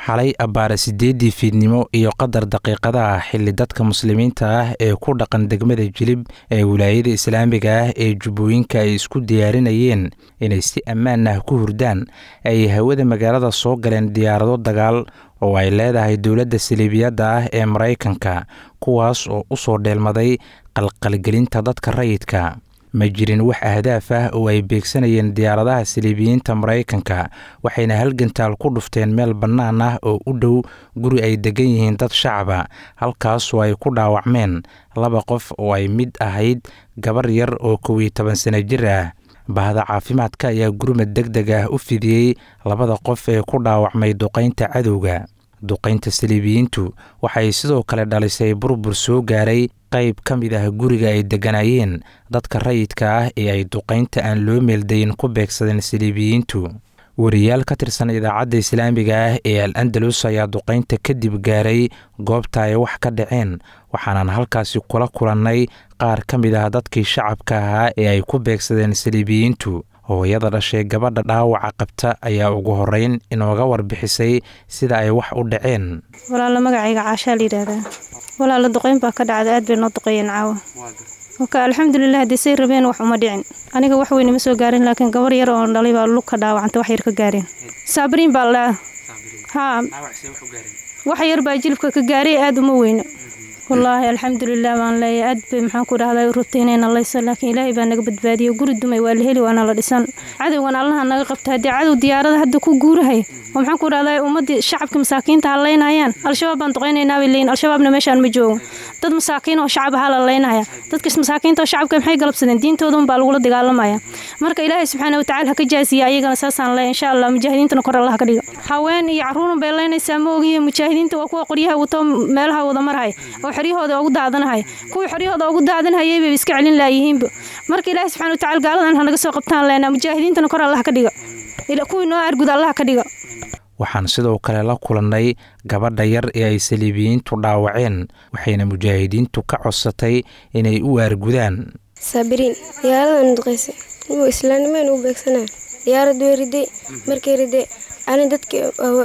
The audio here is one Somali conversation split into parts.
xalay abbaare siddeeddii fiidnimo iyo qadar daqiiqada ah xilli dadka muslimiinta ah ee ku dhaqan degmada jilib ee wilaayada islaamiga ah ee jubbooyinka ay isku diyaarinayeen inay si ammaan ah ku hurdaan ay hawada magaalada soo galeen diyaarado dagaal oo ay leedahay dowladda saliibiyadda ah ee maraykanka kuwaas oo u soo dheelmaday qalqalgelinta dadka rayidka ma jirin wax ahdaaf ah oo ay beegsanayeen diyaaradaha saliibiyiinta maraykanka waxayna halgantaal ku dhufteen meel bannaan ah oo u dhow guri ay degan yihiin dad shacaba halkaasoo ay ku dhaawacmeen laba qof oo ay mid ahayd gabar yar oo kow iyo toban sano jir ah bahda caafimaadka ayaa gurmad deg deg ah u fidiyey labada qof ee ku dhaawacmay duqaynta cadowga duqaynta saliibiyiintu waxay sidoo kale dhalisay burbur soo gaaray qayb ka mid ah guriga ay degganaayeen dadka rayidka ah ee ay duqaynta aan loo meeldayin ku beegsadeen saliibiyiintu wariyaal ka tirsan idaacadda islaamiga ah ee al andalus ayaa duqaynta kadib gaaray goobta ay wax ka dhaceen waxaanan halkaasi kula kulannay qaar ka mid ah dadkii shacabka ahaa ee ay ku beegsadeen saliibiyiintu hooyada dhashay gabadha dhaawaca qabta ayaa ugu horeyn inooga warbixisay sida ay wax u dhaceen walaalo magacayga caashaa layidhaahdaa walaalo duqeyn baa ka dhacda aad bay noo duqeeyeen caawa oka alxamdulilah haddii say rabeen wax uma dhicin aniga wax weyne ma soo gaarin laakiin gabar yar oo dhalay baa lug ka dhaawacanta wax yar ka gaareen saabiriin baa la dhaha haa wax yar baa jilibka ka gaaray aad uma weyne wallaahi alxamdulilah baan leeyahay aad bay maxaan ku dhahday rutaynayna laysa laakiin ilaahay baa naga badbaadiyey guri dumay waa la heli waana la dhisan cadowgan allaha naga qabta haddii cadow diyaarada hadda ku guurahay oo maxaan ku dhahday ummaddii shacabka masaakiinta ha laynayaan al-shabaab baan duqaynaynaa bay leeyihin al-shabaabna meeshaan ma joogo dad masaakiin oo shacab ahaa la laynaya dadkas masaakiinta oo shacabka maxay galabsadeen diintoodan baa lagula dagaalamaya marka ilaahay subxaana watacaala ha ka jaasiya ayagana saasaan leeyahay insha allah mujaahidiintana kor allah ka dhiga haween iyo carruurun bay laynaysaa ma ogiye mujaahidiinta waa kuwa qoryaha wato meelaha wada marhay oo xoryahooda ugu daadanahay kuwii xoryahooda ugu daadanhayay bay iska celin laayihiinba marka ilaahay subxana watacaala gaaladan ha naga soo qabtaan leenaa mujaahidiintana kor allah ka dhiga kuwii noo argud allah ka dhiga waxaan sidoo kale la kulannay gabadha yar ee ay saliibiyiintu dhaawaceen waxayna mujaahidiintu ka codsatay inay u aargudaan saabiriin diyaaradan duqaysay inuu islaamnimeen u beegsanaa diyaarad way riday markay riday ani dadki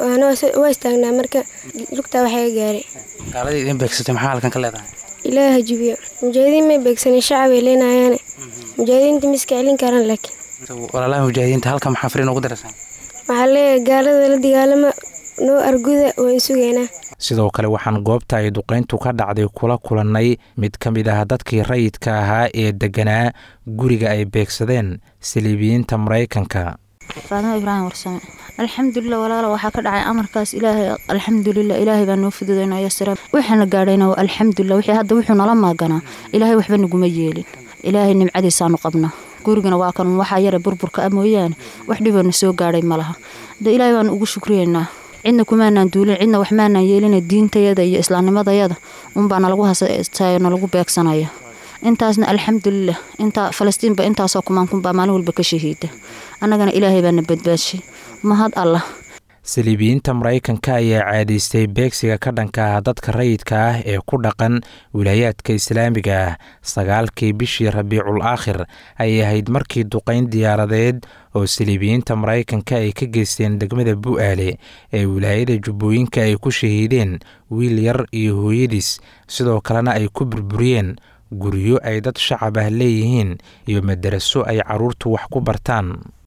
waa istaagnaa marka lugtaa waxaa gaaray gaaladii idin beegsatay maxaa halkan ka leedahay ilaah hajibiyo mujaahidiin may beegsanin shacabay leenayaane mujaahidiinta ma iska celin karaan laakiin walaalaha mujaahidiinta halkan maxaa fariin ugu darasaan waxaa leeyahay gaalada la dagaalama noo arguda waan sugaynaa sidoo kale waxaan goobta ay duqayntu ka dhacday kula kulannay mid ka mid ah dadkii rayidka ahaa ee degganaa guriga ay beegsadeen saliibiyiinta maraykanka faadimo ibraahim warsame alxamdulilah walaalo waxaa ka dhacay amarkaas ilaahay alxamdulilah ilaahay baa noo fududaynaya sira waxaana gaadhayna alxamdulilah wixii hadda wuxuu nala maaganaa ilaahay waxba naguma yeelin ilaahay nimcadiisaanu qabna gurigana waa kan waxaa yara burburka a mooyaane wax dhiboona soo gaadhay ma laha de ilaahay baanu ugu shukriyeynaa cidna kumaanaan duulin cidna wax maanaan yeelina diintayada iyo islaamnimadayada unbaa nalagu hasastayo nalagu beegsanaya intaasna alxamdulilah intaa falastiinba intaasoo kumaankunbaa maalin walba ka shahiida annagana ilaahay baana badbaadshay mahad allah saliibiyiinta maraykanka ayaa caadaystay beegsiga ka dhanka ah dadka rayidka ah ee ku dhaqan wilaayaadka islaamiga ah sagaalkii bishii rabiicul aakhir ayay ahayd markii duqayn diyaaradeed oo saliibiyiinta maraykanka ay ka geysteen degmada bu'aale ee wilaayada jubbooyinka ay ku shahiideen wiil yar iyo hooyadiis sidoo kalena ay ku burburiyeen guryo ay dad shacab ah leeyihiin iyo madaraso ay carruurtu wax ku bartaan